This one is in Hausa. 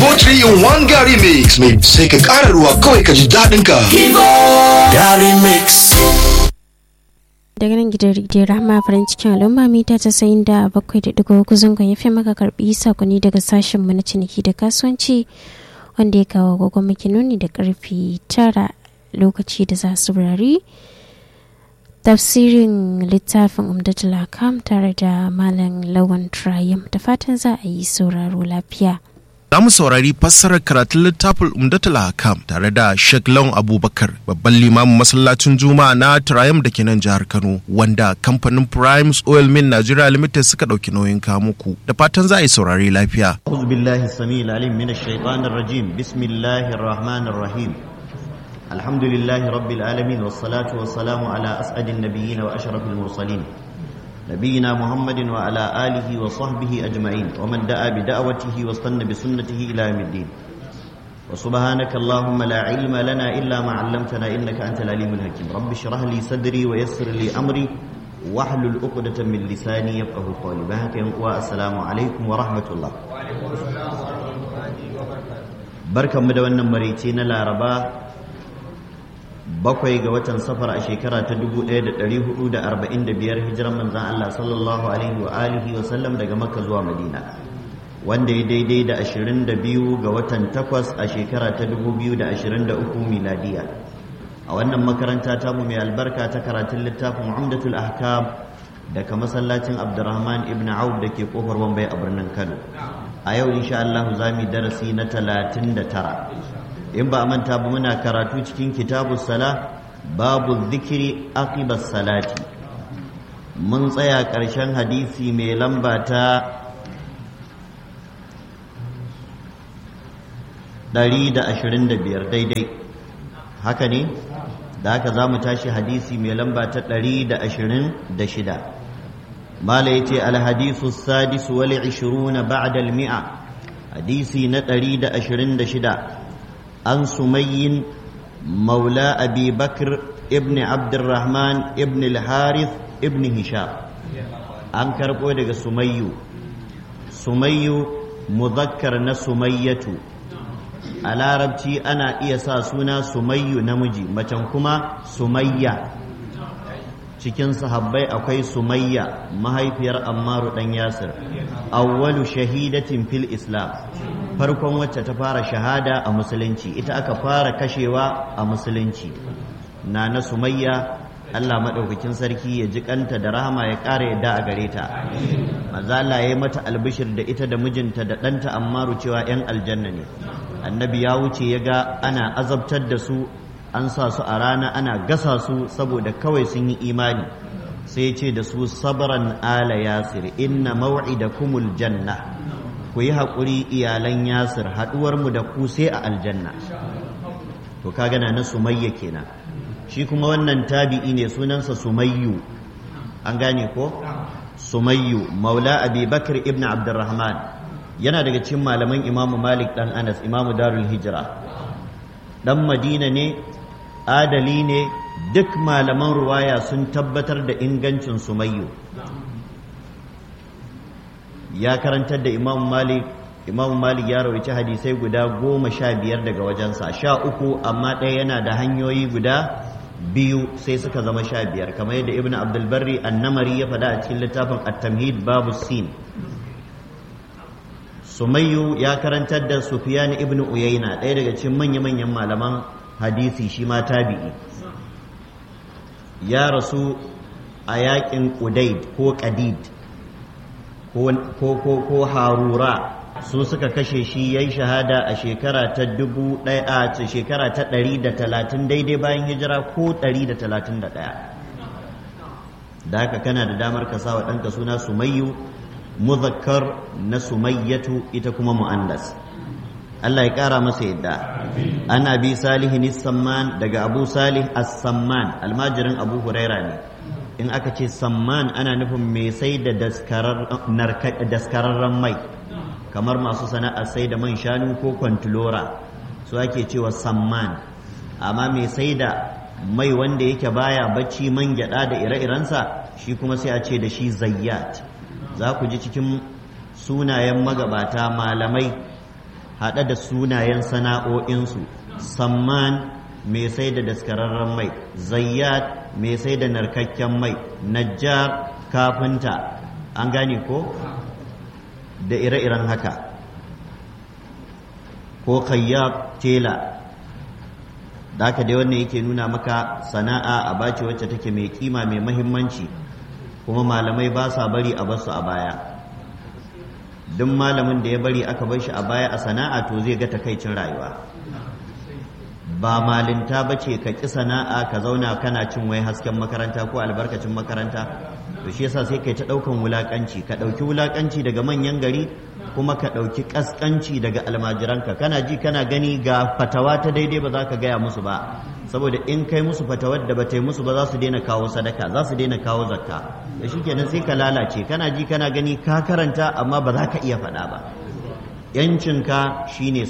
Kibo 3 in 1 Gary Mix mai sai ka ƙara ruwa kawai ka ji daɗin ka. Gary Mix. daga nan gidan rediyo rahama farin cikin al'umma mita casa'in da bakwai da digo zangon ya fi maka karbi sakonni daga sashen mu na ciniki da kasuwanci wanda ya kawo agogon maki nuni da karfi tara lokaci da za su rari tafsirin littafin umdatul hakam tare da malam lawan trayam da fatan za a yi sauraro lafiya Za mu saurari fassarar karatun littafin Umdatul Hakam tare da Sheikh Lawan Abubakar, babban limamin masallacin Juma'a na Triumph da ke nan jihar Kano, wanda kamfanin Primes Oil Mill Nigeria Limited suka ɗauki nauyin muku. Da fatan za a yi saurari lafiya. أعوذ بالله السميع العليم من الشيطان الرجيم بسم الله الرحمن الرحيم الحمد لله رب العالمين والصلاة والسلام على أسعد النبيين وأشرف المرسلين نبينا محمد وعلى آله وصحبه أجمعين ومن دعا بدعوته واستنى بسنته إلى يوم الدين وسبحانك اللهم لا علم لنا إلا ما علمتنا إنك أنت العليم الحكيم رب اشرح لي صدري ويسر لي أمري واحلل عقدة من لساني يفقه قولي بهك والسلام عليكم ورحمة الله barkan mu da wannan maraice na laraba bakwai ga watan safar a shekara ta 1445 hijiran manzan Allah sallallahu alaihi wa alihi wa sallam daga makka zuwa madina wanda ya daidai da 22 ga watan takwas a shekara ta 2023 miladiya a wannan makaranta ta mu mai albarka ta karatun littafin umdatul ahkam daga masallacin abdurrahman ibn auf da ke kofar wambai a birnin kano a yau insha Allah za mu darasi na 39 in ba a manta ba muna karatu cikin kitabu sala babu zikiri aqibas salati mun tsaya ƙarshen hadisi mai lamba ta 125 daidai haka ne da haka za mu tashi hadisi mai lamba ta 126 mala ya ce alhadisu sadisu wal 20 ba'da al-mi'a hadisi na 126 عن سمي مولى أبي بكر ابن عبد الرحمن ابن الحارث ابن هشام an karɓo daga sumayyu sumayyu muzakkar na sumayyatu a larabci ana iya sa suna sumayyu namiji macen kuma sumayya cikin sahabbai akwai sumayya mahaifiyar ammaru ɗan yasir awwalu shahidatin fil islam farkon wacce ta fara shahada a musulunci ita aka fara kashewa a musulunci na na sumayya Allah maɗaukakin sarki ya ji kanta da rahama ya ƙara yadda a gare ta mazala ya yi mata albishir da ita da mijinta da ɗanta ammaru cewa 'yan aljanna ne annabi ya wuce ya ga ana azabtar da su an sa su a rana ana gasa su saboda kawai sun yi imani sai ce da su sabran ala yasir inna maw'idakumul janna ku yi haƙuri iyalan yasir haɗuwarmu da ku sai a aljanna to ka gana na sumayya kenan shi kuma wannan tabi'i ne sunansa sumayyu an gane ko sumayyu maula abi bakr ibn abdurrahman yana daga cikin malaman imamu malik dan anas imamu darul hijira dan madina ne adali ne duk malaman ruwaya sun tabbatar da ingancin sumayyu ya karantar da imam malik imam malik ya rawaci hadisai guda goma sha biyar daga wajensa sha uku amma ɗaya yana da hanyoyi guda biyu sai suka zama sha biyar kamar yadda ibn abdulbarri annamari ya faɗa a cikin littafin at-tamhid babu sin sumayyu ya karantar da sufyan ibn uyayna ɗaya daga cikin manya-manyan malaman hadisi shi ma tabi'i ya rasu a yakin ƙudaid ko ƙadid ko harura su suka kashe shi ya yi shahada a shekara ta dubu ɗaya a shekara ta ɗari da talatin daidai bayan hijira ko ɗari da talatin da ɗaya da haka kana da damar ka sa wa ɗanka suna sumayyu muzakkar na sumayyatu ita kuma mu'annas Allah ya ƙara masa yadda ana bi salihin samman daga abu salih as-samman almajirin abu huraira ne in aka ce samman ana nufin mai sai da daskararren mai kamar masu sana'ar sai da man shanu ko kwantilora su ake cewa samman amma mai sai da mai wanda yake baya bacci man gyada da ire-irensa shi kuma sai a ce da shi zayyat za ku ji cikin sunayen magabata malamai haɗe da sunayen sana'o'insu samman mai sai da daskararren mai zayyat mai sai da narkakken mai najjar kafinta an gane ko da ire-iren haka ko kayyab tela da haka dai wannan yake nuna maka sana'a a bace wacce take mai kima mai mahimmanci kuma malamai ba sa bari a basu a baya duk malamin da ya bari aka bar shi a baya a sana'a to zai ga takaicin rayuwa ba malinta ba ce ka ƙi sana'a ka zauna kana cin wai hasken makaranta ko albarkacin makaranta to shi yasa sai kai ta ɗaukan wulaƙanci ka ɗauki wulaƙanci daga manyan gari kuma ka ɗauki ƙasƙanci daga almajiranka kana ji kana gani ga fatawa ta daidai ba za ka gaya musu ba saboda in kai musu fatawar da ba ta yi musu ba za su daina kawo sadaka za su daina kawo zakka da shi kenan sai ka lalace kana ji kana gani ka karanta amma ba za ka iya faɗa ba yancinka shine